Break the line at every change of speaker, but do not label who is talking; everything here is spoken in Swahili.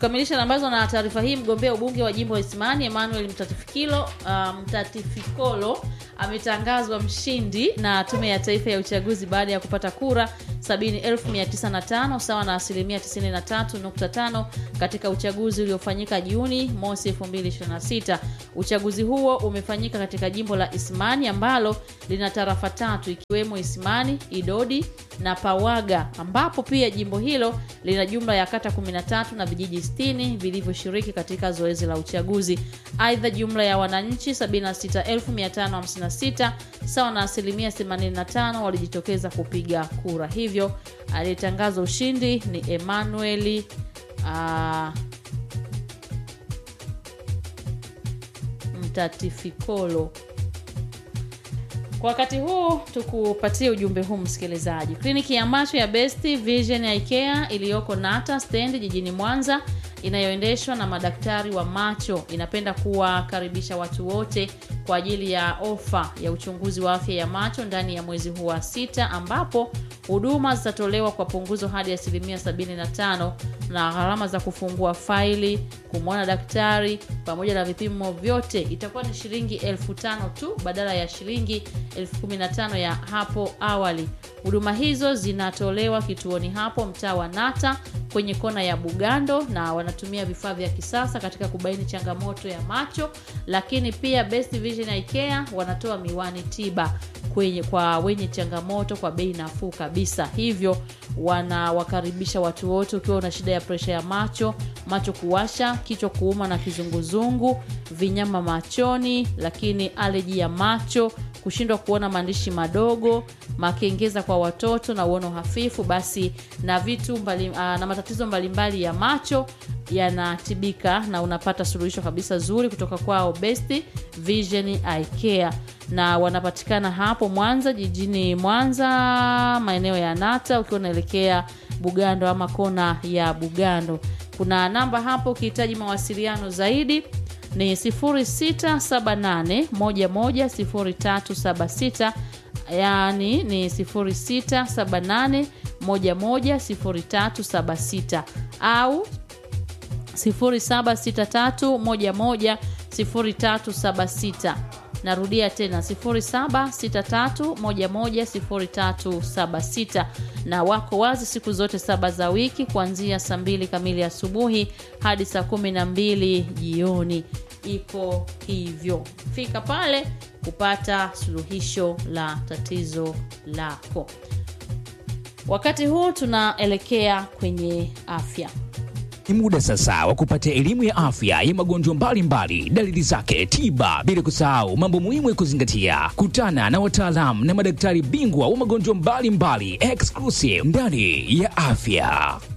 tukamilisha nambazo na taarifa hii. Mgombea ubunge wa jimbo la Isimani Emmanuel Mtatifikilo uh, Mtatifikolo ametangazwa mshindi na Tume ya Taifa ya Uchaguzi baada ya kupata kura 70905 sawa na asilimia 93.5 katika uchaguzi uliofanyika Juni mosi 2026. Uchaguzi huo umefanyika katika jimbo la Isimani ambalo lina tarafa tatu ikiwemo Isimani, Idodi na Pawaga, ambapo pia jimbo hilo lina jumla ya kata 13 na vijiji 60 vilivyoshiriki katika zoezi la uchaguzi. Aidha, jumla ya wananchi 76556 sawa na asilimia 85 walijitokeza kupiga kura. Hivyo aliyetangaza ushindi ni Emmanuel uh, Mtatifikolo. Kwa wakati huu tukupatie ujumbe huu msikilizaji. Kliniki ya macho ya Best Vision ya IKEA iliyoko Nata Stand jijini Mwanza inayoendeshwa na madaktari wa macho inapenda kuwakaribisha watu wote kwa ajili ya ofa ya uchunguzi wa afya ya macho ndani ya mwezi huu wa sita ambapo huduma zitatolewa kwa punguzo hadi asilimia 75 na gharama za kufungua faili, kumwona daktari pamoja na vipimo vyote itakuwa ni shilingi elfu tano tu badala ya shilingi elfu kumi na tano ya hapo awali. Huduma hizo zinatolewa kituoni hapo mtaa wa Nata kwenye kona ya Bugando, na wanatumia vifaa vya kisasa katika kubaini changamoto ya macho. Lakini pia Best Vision ya IKEA wanatoa miwani tiba kwenye kwa wenye changamoto kwa bei nafuu kabisa. Hivyo wanawakaribisha watu wote, ukiwa una shida ya presha ya macho, macho kuwasha, kichwa kuuma na kizunguzungu, vinyama machoni, lakini aleji ya macho kushindwa kuona maandishi madogo, makengeza kwa watoto na uono hafifu, basi na vitu mbali, uh, na matatizo mbalimbali ya macho yanatibika na unapata suluhisho kabisa zuri kutoka kwao Best Vision Eye Care, na wanapatikana hapo Mwanza, jijini Mwanza, maeneo ya Nata, ukiwa unaelekea Bugando ama kona ya Bugando. Kuna namba hapo ukihitaji mawasiliano zaidi ni 0678110376 yaani ni 0678110376 au 0763110376 narudia tena 0763110376 na wako wazi siku zote saba za wiki kuanzia saa mbili kamili asubuhi hadi saa kumi na mbili jioni iko hivyo fika pale kupata suluhisho la tatizo lako wakati huu tunaelekea kwenye afya
Ni muda sasa wa kupata elimu ya afya ya magonjwa mbalimbali, dalili zake, tiba, bila kusahau mambo muhimu ya kuzingatia. Kutana na wataalamu na madaktari bingwa wa magonjwa mbalimbali exclusive ndani ya afya.